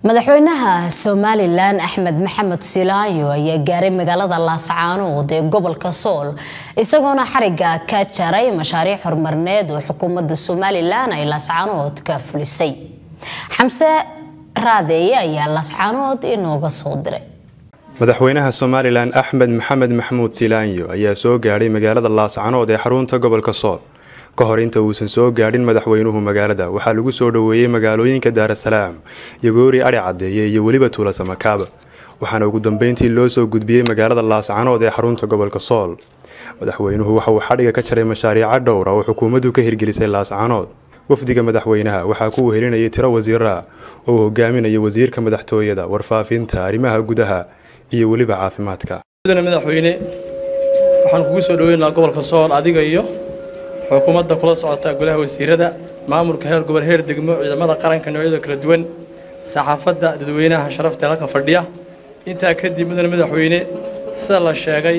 madaxweynaha somalilan axmed maxamed silaayo ayaa gaaray magaalada laascaanood ee gobolka sool isagoona xariga ka jaray mashaariic horumarineed oo xukuumadda somalilan ay laascaanood ka fulisay xamse raadeeye ayaa laascaanood inooga soo diray madaxweynaha somalilan axmed maxamed maxamuud silaanyo ayaa soo gaadhay magaalada laascanood ee xarunta gobolka sool ka hor inta uusan soo gaadhin madaxweynuhu magaalada waxaa lagu soo dhoweeyey magaalooyinka daarasalaam yogoori adhi cadeeye iyo weliba tuula samakaaba waxaana ugu dambeyntii loo soo gudbiyey magaalada laascanood ee xarunta gobolka sool madaxweynuhu waxa uu xadhiga ka jaray mashaariico dhowra oo xukuumaddu ka hirgelisay laascanood wafdiga madaxweynaha waxaa ku wehelinayay tiro wasiira oo uu hogaaminaya wasiirka madaxtooyada warfaafinta arrimaha gudaha iyo weliba caafimaadka madaxweyne waxaan kugu soo dhaweynaa gobolka sool adiga iyo xukuumadda kula socota golaha wasiirada maamulka heer gobol heer degmo ciidamada qaranka noocyada kala duwan saxaafadda dadweynaha sharafta halka fadhiya intaa kadib mudane madaxweyne sida la sheegay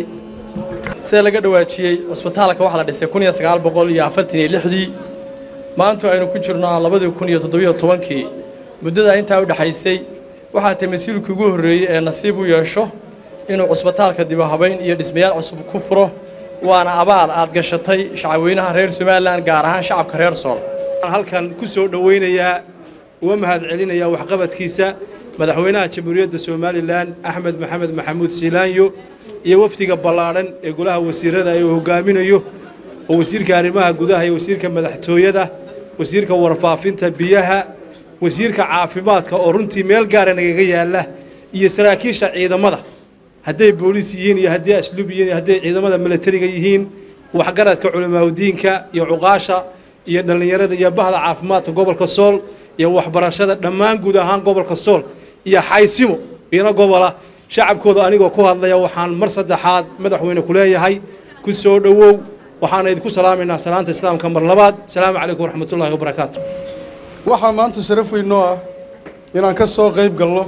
sida laga dhawaajiyey cusbitaalka waxaa la dhisay kun iyo sagaal boqol iyo afartan iyo lixdii maanta aynu ku jirno labadii kun iyo toddobiyo tobankii muddada intaa u dhexaysay waxaa tay mas-uulkii ugu horreeyey ee nasiib u yeesho inuu cusbitaalka dibahabayn iyo dhismayaal cusub ku furo waana abaal aad gashatay shacabweynaha reer somalilan gaar ahaan shacabka reer sool halkan ku soo dhoweynayaa uga mahad celinayaa waxqabadkiisa madaxweynaha jamhuuriyadda somalilan axmed maxamed maxamuud siilaanyo iyo wafdiga ballaadhan ee golaha wasiirada uu hogaaminayo oo wasiirka arrimaha gudaha iyo wasiirka madaxtooyada wasiirka warfaafinta biyaha wasiirka caafimaadka oo runtii meel gaara nagaga yaalla iyo saraakiisha ciidamada hadday booliis yihiin iyo hadday asluub yihiin iyo hadday ciidamada milatariga yihiin waxgaradka culimaaudiinka iyo cuqaasha iyo dhallinyarada iyo bahda caafimaadka gobolka sool iyo waxbarashada dhammaan guud ahaan gobolka sool iyo xaysimo iyana gobola shacabkooda anigoo ku hadlaya waxaan mar saddexaad madaxweyne ku leeyahay ku soo dhowow waxaana idinku salaamaynaa salaanta islaamka mar labaad asalaamu calaykum waraxmatullahi wabarakaatu waxaa maanta sharaf weyn noo ah inaan ka soo qayb galno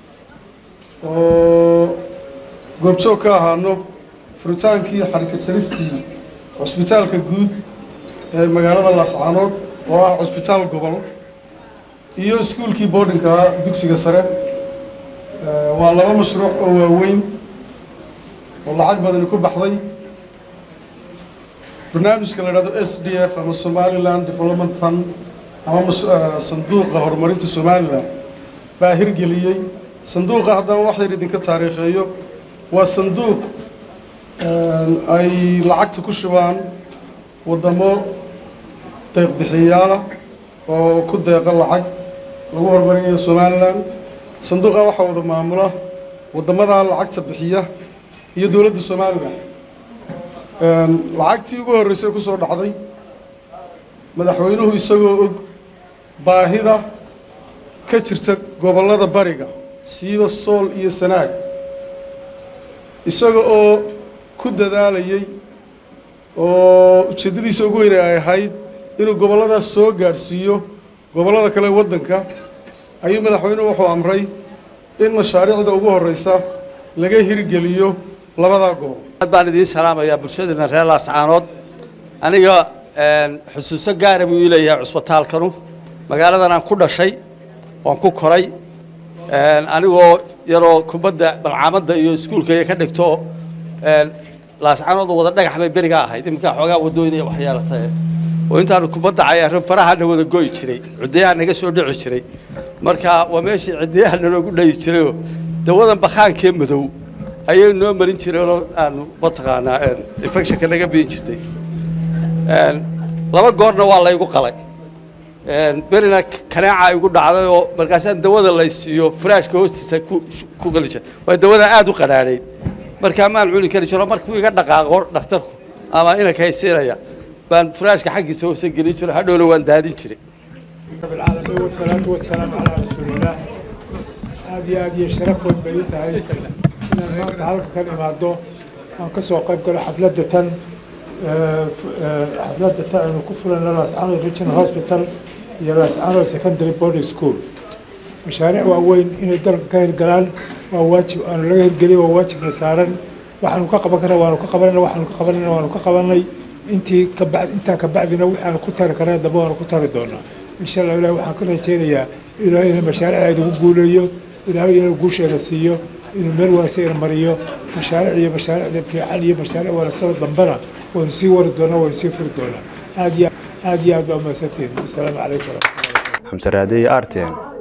oo goobjoog ka ahaano furitaankii xarika jaristii cusbitaalka guud ee magaalada laascaanood oo ah cusbitaal gobol iyo iskuulkii boardinka dugsiga sare waa laba mashruuc oo waaweyn oo lacag badani ku baxday barnaamijka la idhahdo s d f ama somaliland development fund ama sanduuqa horumarinta somalilan baa hirgeliyey sanduuqa haddana wax yar idinka taariikheeyo waa sanduuq ay lacagta ku shubaan waddamo deeqbixiyaala oo ku deeqa lacag lagu horumarinayo somalilan sanduuqa waxaa wada maamula waddamadaa lacagta bixiya iyo dowladda somalilan lacagtii ugu horreysay ku soo dhacday madaxweynuhu isagoo og baahida ka jirta gobollada bariga siiba sool iyo sanaag isaga oo ku dadaalayey oo ujeeddadiisa ugu weyne ay ahayd inuu gobolladaas soo gaadhsiiyo gobollada kale waddanka ayuu madaxweynuhu wuxuu amray in mashaariicda ugu horreysa laga hirgeliyo labadaa gobol aad baan idiin salaamayaa bulshadiina reer laascaanood aniga xusuuso gaara buu ii leeyahay cusbitaalkanu magaaladan aan ku dhashay waan ku koray anigoo yaroo kubadda balcaamadda iyo iskuulkaya ka dhigto laascaanood wada dhagax bay berigaa ahayd iminkaa xoogaa wadooyin iyo waxyeelatae oo intaanu kubadda cayaaro farahana wada goyi jiray cidiyaha naga soo dhici jiray marka waa meeshii cidiyaha naloogu dhayi jirayoo dawadan bakaankee madow ayay noo marin jireenoo aanu mataqaanaa infectionka naga biin jirtay laba goorna waa laygu qalay berina kaneeca igu dhacday oo markaasaan dawada laysiiyo furaashka hoostiisa ku qali jira waa dawada aada u qadhaadhayd markaa maan cuni kari jiro markuu iga dhaqaaqo dhakhtarku ama inanka haysiinaya baan furaashka xaggiisa hoose gelin jiro hadhowna waan daadin jiray wasalaatu wasalaamu calaa rasuulillaah aad iyo aad iyo sharafood bay ii tahay inaan maanta halka kan imaado aan ka soo qayb galo xafladda tan xafladda tan aynu ku fulayno laascaanood regional hospital iyo laascaanood secondary boarding school mashaariic waaweyn inay dalka ka hirgalaan waa waajib aanu laga hirgeliy waa waajibna saaran waxaanu ka qaban karna waanu ka qabanayna waxaanu ka qabanayna waanu ka qabanay intii kabacd intaa kabacdina waxaanu ku tari karna dambe waanu ku tari doonaa insha allah ilahi waxaan ka rajaynayaa ilaahay inuu mashaariicda idigu guuleeyo ilaahay inuu guusheeda siiyo inuu meel waasayna mariyo mashaariic iyo mashaariicda fiican iyo mashaariic wanaagsanoo dambena waynu sii wari doonaa waynu sii furi doonaa aad iyo aad iyo aad baa umahadsantihin asalaamu calaykum waraxmatullahi xamse raadey arten